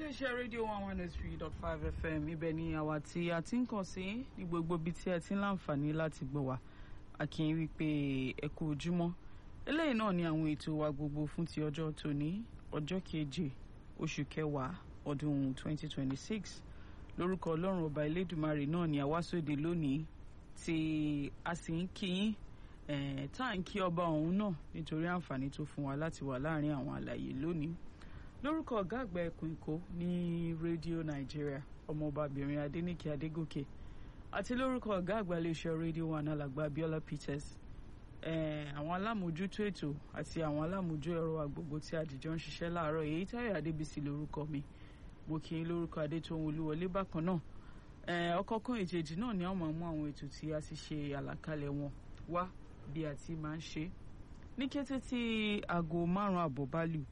iléeṣẹ́ rédíò one one three dot five fm ibẹ̀ ni àwa tí a ti ń kàn sí ní gbogbo ibi tí ẹ ti ń láǹfààní láti gbọ́ wa a kì í wí pé ẹ kú ojúmọ́ eléyìí náà ni àwọn ètò wa gbogbo fún ti ọjọ́ tòní ọjọ́ keje oṣù kẹwàá ọdún twenty twenty six lórúkọ ọlọ́run ọba elédùmarè náà ni àwa sóde lónìí tí a sì ń kí yín eh, tá à ń kí ọba ọ̀hún náà nítorí àǹfààní tó fún wa láti wà láàrin àwọn àlàyé lónìí lórúkọ ọ̀gá àgbà ẹkùn èkó ní rédíò nàìjíríà ọmọọbabìnrin adẹnìkè adégòkè àti lórúkọ ọ̀gá àgbà iléeṣẹ́ rédíò one alàgbà abiola peters eh, àwọn alámòójútó ètò àti àwọn alámòójú ẹ̀rọ agbègbè tí àdìjọ ń ṣiṣẹ́ láàárọ̀ èyí táyọ̀ adébísí lórúkọ mi mo kì í lórúkọ adétòun olúwọlé bákan náà eh, ọ̀kọ̀ọ̀kan èjèèjì náà ni a máa mú àwọn ètò tí a ti ṣe àlàkalẹ̀ wọn wá bí a ti máa ń ṣe ní kété tí aago márùn-ún àbọ̀ bá lù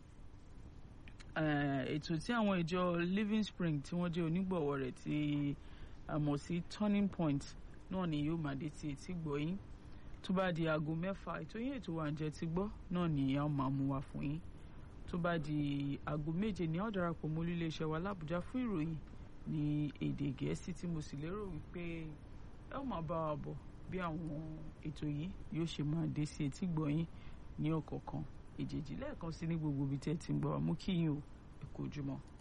ètò tí àwọn ìjọ living spring tí wọ́n jẹ́ onígbọ̀wọ́ rẹ̀ tí a mọ̀ sí turning point náà ni yóò máa dé ti etí gbọ́ yín tó bá di aago mẹ́fà ètò yín ètò wa ǹjẹ́ ti gbọ́ náà ni a máa mú wa fún yín tó bá di aago méje ni a ó darapọ̀ mọ́ iléeṣẹ́ wa lábújá fún ìròyìn ní èdè gẹ̀ẹ́sì tí mo sì lérò wípé ẹ ó máa bá wa bọ̀ bí àwọn ètò yìí yóò ṣe máa dé sí etí gbọ́ yín ní ọ̀kọ̀ọ̀kan èjèèjì lẹ́ẹ̀kan sí ní gbogbo ibi tí ẹ ti ń gbọ́ wa mú kí yín o ẹ kú ojúmọ́.